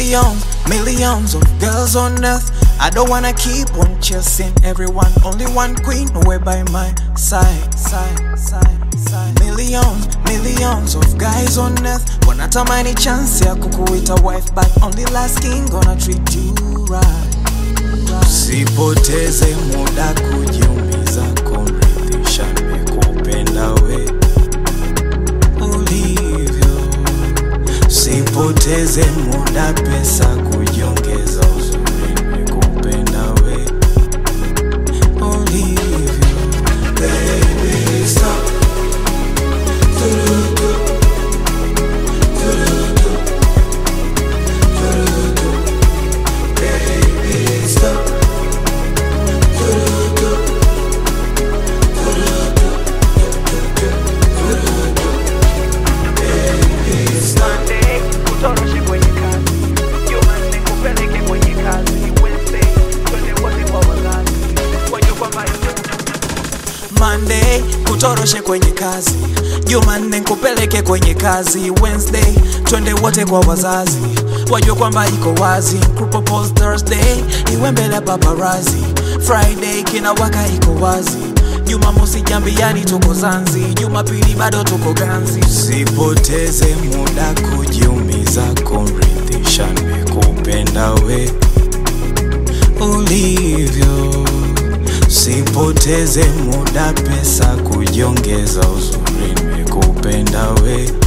Millions, millions of girls on earth. I don't wanna keep on chasing everyone. Only one queen away by my side, side, side, side. Millions, millions of guys on earth. Wanatamani chance ya kukuita wife, but only last king gonna treat you right. Sipoteze muda kujiumiza, kumridhisha nimekupenda we ulivyo. Sipoteze muda, pesa kujiongeza, uzuri nimekupenda we ulivyo. Baby, stop. Turutu. Turutu. Turutu. Baby, stop. Turutu. Turutu. Turutu. Baby, stop. Monday kutoroshe kwenye kazi, Jumanne kupeleke kwenye kazi, Wednesday twende wote kwa wazazi, wajue kwamba Monday kutoroshe kwenye kazi, Jumanne kupeleke kwenye kazi, Wednesday twende wote kwa wazazi, wajue kwamba iko wazi. Kupropose Thursday iwe mbele ya paparazi, Friday kina waka iko wazi. Jumamosi jambiani tuko Zanzi, Jumapili bado tuko ganzi. Sipoteze muda kujiumiza, kumridhisha nimekupenda we ulivyo. Sipoteze muda, pesa kujiongeza, uzuri nimekupenda we